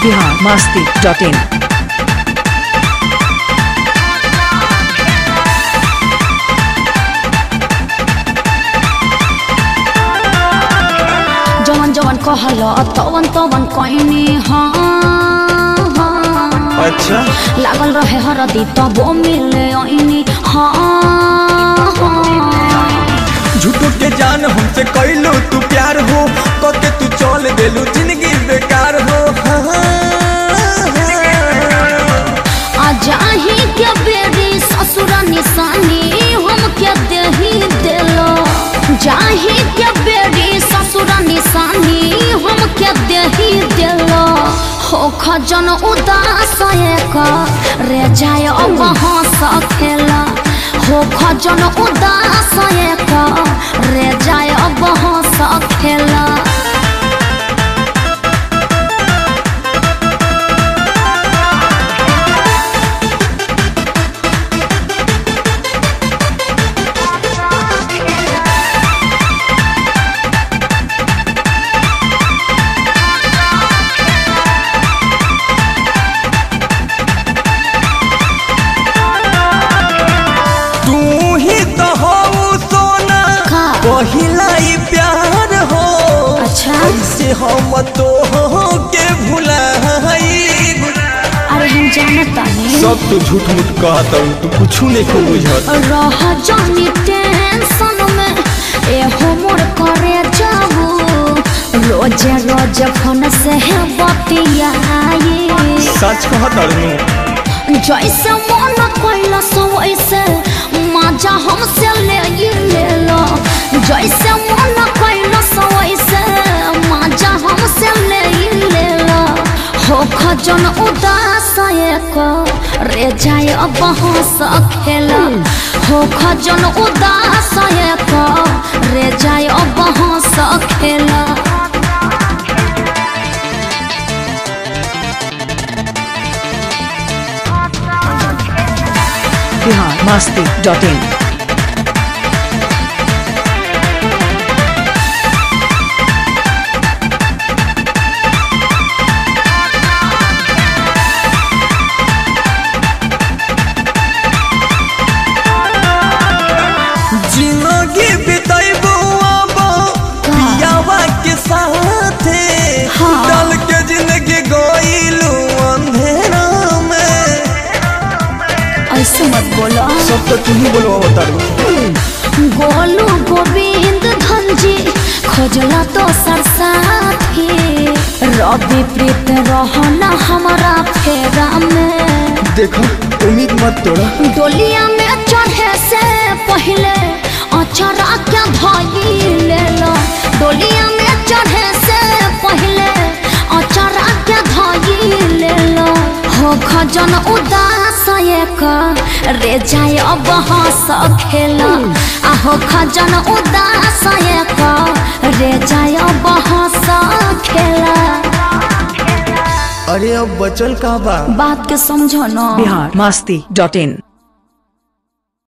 Bihar Masti dot in जवन जवन कहल तवन तवन कहनी हाँ हाँ अच्छा लागल रहे हरदी तबो मिले ऐनी हाँ हाँ झूठो के जान हमसे कैलो तू प्यार हो कके तू चल देलू जिंदगी बेकार हो आ जाही के बेरी ससुर निशानी हम के देही देलो जाही के बेरी ससुर निशानी हम के देही देलो हो खजन उदास एक रे जाय अब हंस खेला हो खजन उदास एक रे जाय अब हंस खेला तू ही तो हो सोना का? पहिला ही प्यार हो अच्छा ऐसे हम तो के भुलाई अरे हम जानता नहीं सब तो झूठ मूठ कहता हूँ तू कुछ नहीं को बुझत रह जानी टेंशन में ए होमर करे जाबू रोज रोज फोन से है बतियाए सच कहता हूँ जैसे मन कैला सो वैसे मजा हमसे ले ही ले लो जैसे मन कैला सो वैसे मजा हमसे ले ही ले लो हो खजन उदास एक रे जाए अब हंस खेला हो खजन उदास एक रे जाए अब हंस खेला बिहार मस्ती डॉट इन जिंदगी बिताइबो अब पियावा के साथे हाँ। डाल के जिंदगी गइलू अंधेरा में ऐसे मत बोला सब तो तू ही बोलो बतारू गोलू गोविंद धनजी खोजला तो सरसाथी रवि प्रीत रहना हमारा फेरा में देखो उम्मीद मत तोड़ा डोलिया में चढ़े से पहले अचरा के धई ले लो डोलिया में चढ़े से पहले अचरा के धई ले लो हो खजन उदास एक रे जाए अब हंस खेला आ हो खजन उदास एक रे जाए अब हंस खेला अरे अब बचल का बा बात के समझो ना बिहार मस्ती डॉट इन